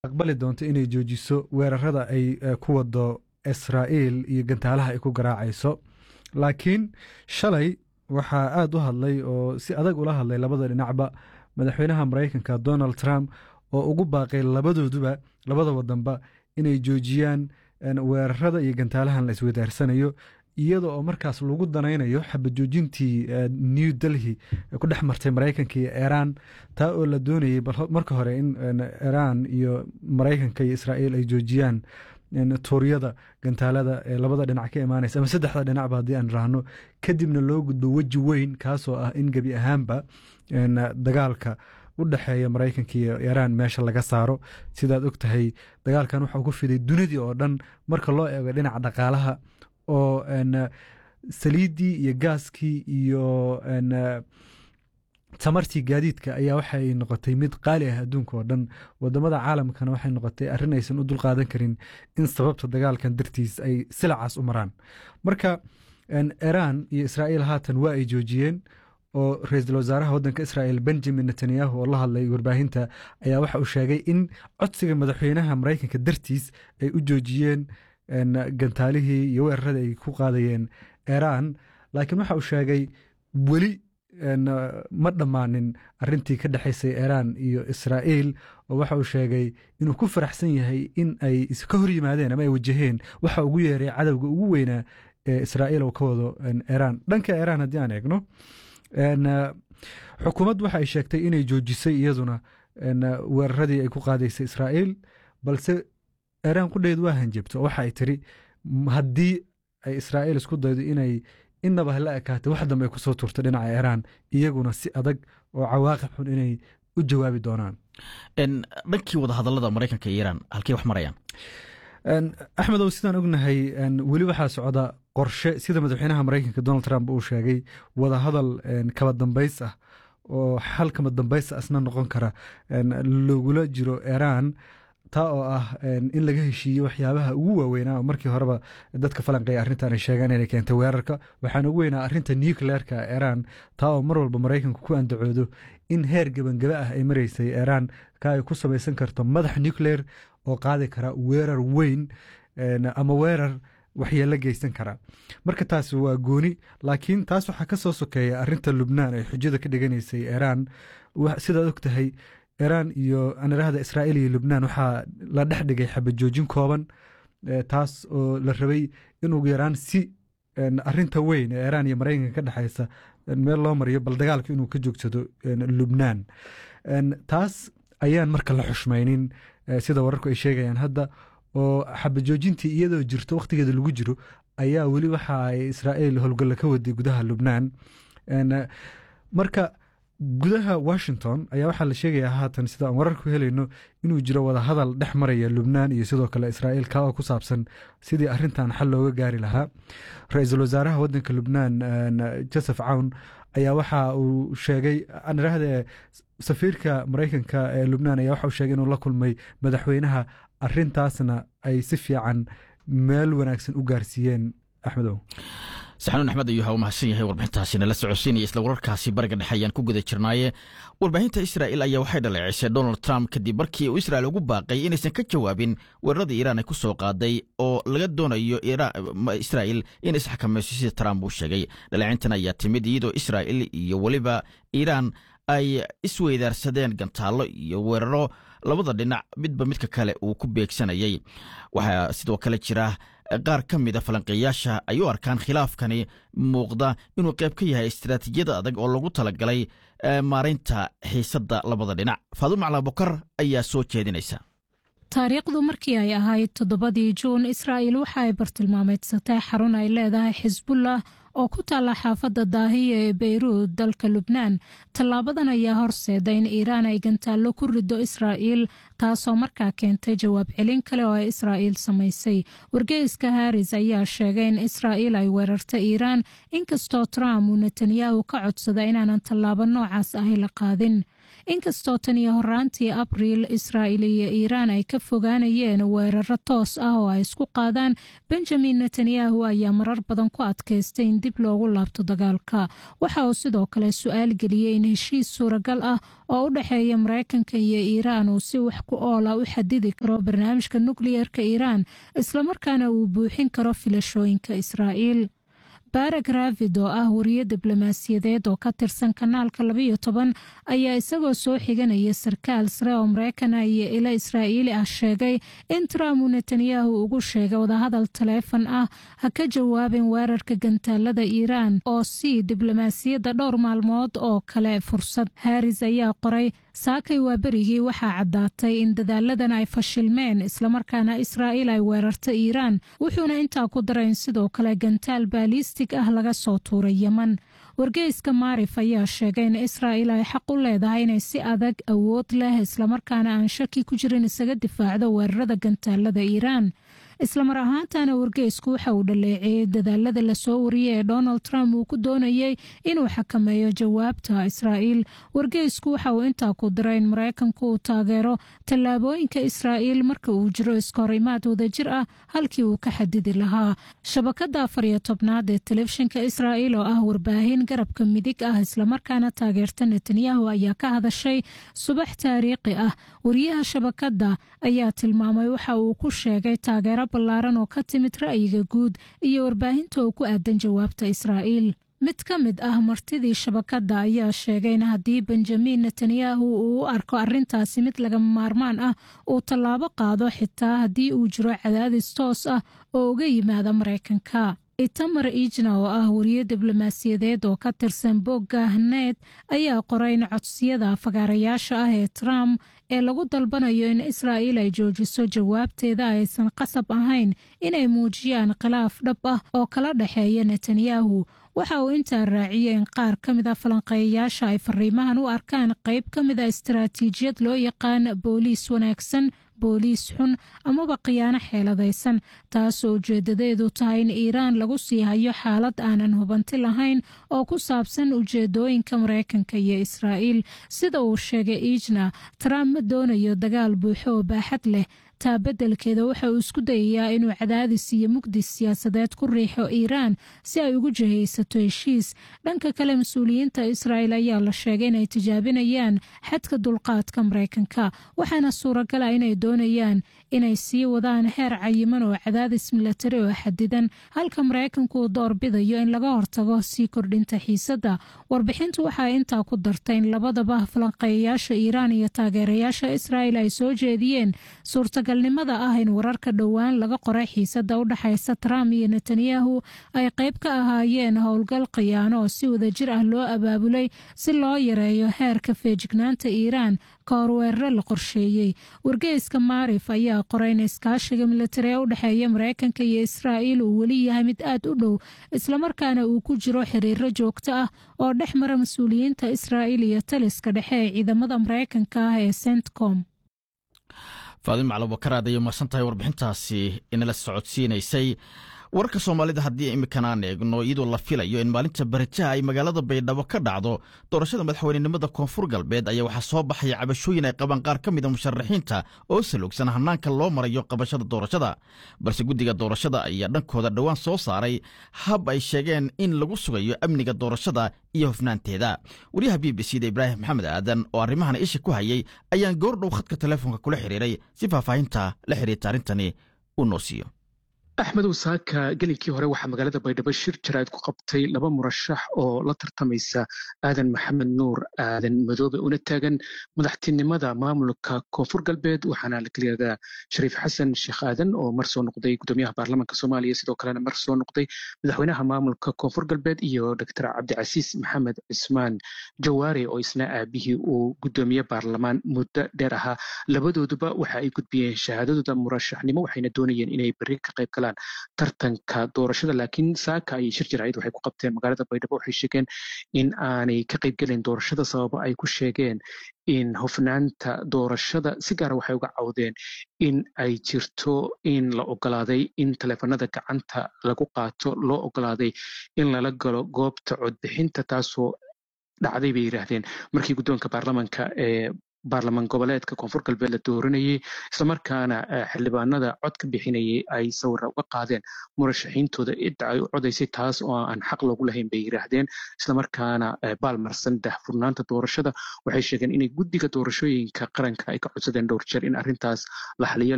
aqbali doonto inay joojiso weerarada ay ku wado israa'iil iyo gantaalaha ay ku garaacayso laakiin shalay waxaa aada u hadlay oo si adag ula hadlay labada dhinacba madaxweynaha maraykanka donald trump oo ugu baaqay labadooduba labada wadanba inay joojiyaan weerarada iyo gantaalahan la iswadaarsanayo iyada oo markaas lagu danaynayo xabajoojintii new delhi ku dhex martay maraykanka iyo iiraan taa oo la doonayay marka hore in iiraan iyo maraykanka iyo israa'iil ay joojiyaan tuuryada gantaalada ee labada dhinac ka imaanaysa ama saddexda dhinacba haddii aan raahno kadibna loo gudbo weji weyn kaasoo ah in gebi ahaanba dagaalka u dhexeeya maraykanka iyo iiraan meesha laga saaro sidaad og tahay dagaalkan waxaa ku fiday dunidii oo dhan marka loo eego dhinaca dhaqaalaha oo saliiddii iyo gaaskii iyo tamartii gaadiidka ayaa waxay noqotay mid qaali ah adduunka oo dhan wadamada caalamkana waxay noqotay arrin aysan u dulqaadan karin in sababta dagaalkan dartiis ay silacaas u maraan marka iiraan iyo israa'iil haatan waa ay joojiyeen oo ra-iisul wasaaraha waddanka israa'iil benjamin netanyahu oo la hadlay warbaahinta ayaa waxa uu sheegay in codsiga madaxweynaha maraykanka dartiis ay u joojiyeen gantaalihii iyo weerarada ay ku qaadayeen iiraan laakiin waxa uu sheegay weli ma dhammaanin arintii ka dhexaysay iiraan iyo israa'iil oo waxa uu sheegay inuu ku faraxsan yahay in ay ka hor yimaadeen ama ay wajaheen waxa ugu yeeray cadowga ugu weynaa ee israa'iil oo ka wado iiraan dhanka iiraan haddii aan eegno xukuumad waxa ay sheegtay inay joojisay iyaduna weeraradii ay ku qaadaysay israa'iil balse iiraan qudheedu waa hanjabto oo waxa ay tiri haddii ay israa'iil isku daydo inay inaba hala ekaatay wax dambe ay kusoo turto dhinaca iiraan iyaguna si adag oo cawaaqib xun inay u jawaabi doonaan dhankii wadahadalada maraykanka iyo iiraan halkey wax marayaan axmedow sidaan ognahay weli waxaa socda qorshe sida madaxweynaha maraykanka donald trump uu sheegay wadahadal kaba dambays ah oo xal kaba dambays asna noqon kara lagula jiro iiraan taa oo ah in laga heshiiyo waxyaabaha ugu waaweynaa oo markii horeba dadka falanqeeya arrintan ay sheegaan inay keentay weerarka waxaana ugu weynaa arrinta nucleerka iiraan taa oo mar walba maraykanku ku andacoodo in heer gebangebe ah ay maraysay iiraan ka ay ku samaysan karto madax nucleer oo qaadi kara weerar weyn ama weerar waxyeelo geysan kara marka taas waa gooni laakiin taas waxaa ka soo sokeeya arrinta lubnaan ay xujada ka dhiganaysay iiraan sidaad og tahay iiraan iyo anirahda israa'iil iyo lubnaan waxaa la dhex dhigay xabajoojin kooban taas oo la rabay in ugu yaraan si arinta weyn ee iiraan iyo maraykanka ka dhexaysa meel loo mariyo bal dagaalka inuu ka joogsado lubnaan taas ayaan marka la xushmaynin sida wararku ay sheegayaan hadda oo xabajoojintii iyadoo jirto wakhtigeeda lagu jiro ayaa weli waxa ay israa'iil howlgalla ka waday gudaha lubnaan marka gudaha washington ayaa waxaa la sheegayaa haatan sida aan wararku helayno inuu jiro wadahadal dhex maraya lubnaan iyo sidoo kale israa'iil ka oo ku saabsan sidii arrintan xal looga gaari lahaa ra-iisul wasaaraha waddanka lubnaan joseph cawn ayaa waxa uu sheegay anirahde safiirka maraykanka ee lubnaan ayaa waxa uu sheegay inuu la kulmay madaxweynaha arrintaasna ay si fiican meel wanaagsan u gaarsiiyeen axmedow saxanuun axmed ayuu ha u mahadsan yahay warbixintaasina la socodsiinaya isla wararkaasi bariga dhexe ayaan ku guda jirnaaye warbaahinta israa'il ayaa waxay dhaleecisay donald trump kadib markii uu israa'il ugu baaqay inaysan ka jawaabin weeraradii iiraan ay ku soo qaaday oo laga doonayo israa'il in isxakamayso sida trump uu sheegay dhaleecintan ayaa timid iyadoo israa'il iyo weliba iiraan ay isweydaarsadeen gantaallo iyo weeraro labada dhinac midba midka kale uu ku beegsanayay waxaa sidoo kale jira qaar ka mida falanqeeyaasha ay u arkaan khilaafkani muuqda inuu qayb ka yahay istaraatiijiyada adag oo lagu talagalay maaraynta xiisadda labada dhinac faadumo calabukar ayaa soo jeedinaysa taariikhdu markii ay ahayd toddobadii juun israa'il waxa ay bartilmaameedsatay xarun ay leedahay xisbullah oo ku taalla xaafadda daahiya ee beyruud dalka lubnaan tallaabadan ayaa horseeda in iiraan ay gantaallo ku riddo israa'iil taasoo markaa keentay jawaab celin kale oo ay israa'iil samaysay wargeyska haris ayaa sheegay in israa'iil ay weerarta iiraan inkastoo trump uu netanyahu ka codsada inaanan tallaabo noocaas ahi la qaadin inkastoo tan iyo horaantii abriil israa'iil iyo iiraan ay ka fogaanayeen weeraro toos ah oo ay isku qaadaan benjamin netanyahu ayaa marar badan ku adkaystay in dib loogu laabto dagaalka waxa uu sidoo kale su-aal geliyey in heshiis suuragal ah oo u dhexeeya maraykanka iyo iiraan uu si wax ku oola u xadidi karo barnaamijka nukliyerka iiraan islamarkaana uu buuxin karo filashooyinka israa'iil barag ravid oo ah wariye diblomaasiyadeed oo ka tirsan kanaalka labayo toban ayaa isagoo soo xiganaya sarkaal sare oo maraykana iyo ilo israa'iili ah sheegay in trump uu netanyahu ugu sheegay wadahadal taleefon ah ha ka jawaabin weerarka gantaalada iiraan oo sii diblomaasiyadda dhowr maalmood oo kale fursad haris ayaa qoray saakay waa berigii waxaa caddaatay in dadaaladan ay fashilmeen islamarkaana israa'iil ay weerarta iiraan wuxuuna intaa ku darayn sidoo kale gantaal baalistig ah laga soo tuuray yeman wargeyska maarif ayaa sheegay in israa'iil ay xaq u leedahay inay si adag awood leh islamarkaana aan shaki ku jirin isaga difaacdo weerarada gantaalada iiraan islamar ahaantana wargeysku waxa uu dhaleeceeyey dadaalada lasoo wariyey ee donald trump uu ku doonayey inuu xakameeyo jawaabta israa'iil wargeysku waxa uu intaa ku diray in maraykanku uu taageero tallaabooyinka israa'iil marka uu jiro iskahorimaad wadajir ah halkii uu ka xadidi lahaa shabakada afar iyo tobnaad ee telefishinka israa'iil oo ah warbaahin garabka midig ah islamarkaana taageerta netanyahu ayaa ka hadashay subax taariikhi ah wariyaha shabakada ayaa tilmaamay waxa uu ku sheegay taageero ballaaran oo ka timid ra'yiga guud iyo warbaahinta oo ku aadan jawaabta israa'iil mid ka mid ah martidii shabakadda ayaa sheegay in haddii benjamin netanyahu uu u arko arrintaasi mid lagama maarmaan ah uu tallaabo qaado xitaa haddii uu jiro cadaadis toos ah oo uga yimaada maraykanka itamar ijna oo ah wariye diblomaasiyadeed oo ka tirsan bogga haneed ayaa qoray in codsiyada fagaarayaasha ah ee trump ee lagu dalbanayo in israa'iil ay joojiso jawaabteeda aysan qasab ahayn inay muujiyaan khilaaf dhab ah oo kala dhexeeya netanyahu waxa uu intaa raaciyey in qaar ka mid a falanqeeyayaasha ay fariimahan u arkaan qayb ka mid a istaraatiijiyad loo yaqaan booliis wanaagsan booliis xun amaba khiyaano xeeladaysan taasoo ujeedadeedu tahay in iiraan lagu sii hayo xaalad aanan hubanti lahayn oo ku saabsan ujeedooyinka maraykanka iyo israa'iil sida uu sheegay ijna trump ma doonayo dagaal buuxo oo baaxad leh taa beddelkeeda waxa uu isku dayayaa inuu cadaadis iyo mugdis siyaasadeed ku riixo iiraan si ay ugu jihaysato heshiis dhanka kale mas-uuliyiinta israa'el ayaa la sheegay inay tijaabinayaan xadka dulqaadka maraykanka waxaana suuragala inay doonayaan inay sii wadaan heer cayiman oo cadaadis milatari oo xadidan halka maraykanku uu doorbidayo in laga hortago sii kordhinta xiisadda warbixintu waxaa intaa ku dartay in labadaba falanqeeyayaasha iiraan iyo taageerayaasha israa'el ay soo jeediyeen suurtagalnimada ah in wararka dhowaan laga qoray xiisadda u dhexaysa trump iyo netanyahu ay qayb ka ahaayeen howlgal khiyaano oo si wadajir ah loo abaabulay si loo yareeyo heerka feejignaanta iiraan ka hor weeraro la qorsheeyey wargeyska maarif ayaa qoray in iskaashiga militari ee u dhexeeya maraykanka iyo israa'iil uu weli yahay mid aad u dhow islamarkaana uu ku jiro xiriiro joogto ah oo dhex mara mas-uuliyiinta israa'iil iyo taliska dhexe ee ciidamada maraykanka ah ee centcom faadin maclabakaraad ayay umahsan tahay warbixintaasi inala socodsiinaysay wararka soomaalida haddii imminkan aan eegno iyadoo la filayo in maalinta barajaha ay magaalada baydhabo ka dhacdo doorashada madaxweynenimada koonfur galbeed ayaa waxaa soo baxaya cabashooyin ay qabaan qaar ka mida musharaxiinta oo salogsan hanaanka loo marayo qabashada doorashada balse guddiga doorashada ayaa dhankooda dhowaan soo saaray hab ay sheegeen in lagu sugayo amniga doorashada iyo hofnaanteeda wariyaha b b c da ibraahim maxamed aadan oo arrimahan isha ku hayay ayaan goordhow khadka telefoonka kula xiriiray si faahfaahinta la xiriirta arrintani uu noo siiyo axmedow saaka gelinkii hore waxaa magaalada baydhabo shir jaraa'id ku qabtay laba murashax oo la tartamaysa aadan maxamed nuur aadan madoobe una taagan madaxtinimada maamulka koonfur galbeed waxaana la keliyadaa shariif xasan sheekh aadan oo mar soo noqday gudoomiyaha baarlamaanka soomaaliya sidoo kalena mar soo noqday madaxweynaha maamulka koonfur galbeed iyo doctor cabdicasiis maxamed cismaan jawaari oo isna aabihii uu gudoomiye baarlamaan muddo dheer ahaa labadooduba waxa ay gudbiyeen shahaadadooda murashaxnimo waxayna doonayeen inay berri ka qayb galaan tartanka doorashada laakiin saaka ayay shir jaraa'id waxay ku qabteen magaalada baydhabo waxay sheegeen in aanay ka qaybgelin doorashada sababo ay ku sheegeen in hofnaanta doorashada si gaara waxay uga cawdeen in ay jirto in la ogolaaday in taleefanada gacanta lagu qaato loo ogolaaday in lala galo goobta codbixinta taasoo dhacday bay yidhaahdeen markii guddoonka baarlamanka ee baarlamaan goboleedka koonfur galbeed la dooranayey islamarkaana xildhibaanada cod ka bixinayay ay sawira uga qaadeen murashaxiintooda cidda ay u codaysay taas oo aan xaq loogu lahayn bay yidhaahdeen islamarkaana baalmarsan dahfurnaanta doorashada waxay sheegeen inay guddiga doorashooyinka qaranka ay ka codsadeen dhowr jeer in arrintaas la xaliyo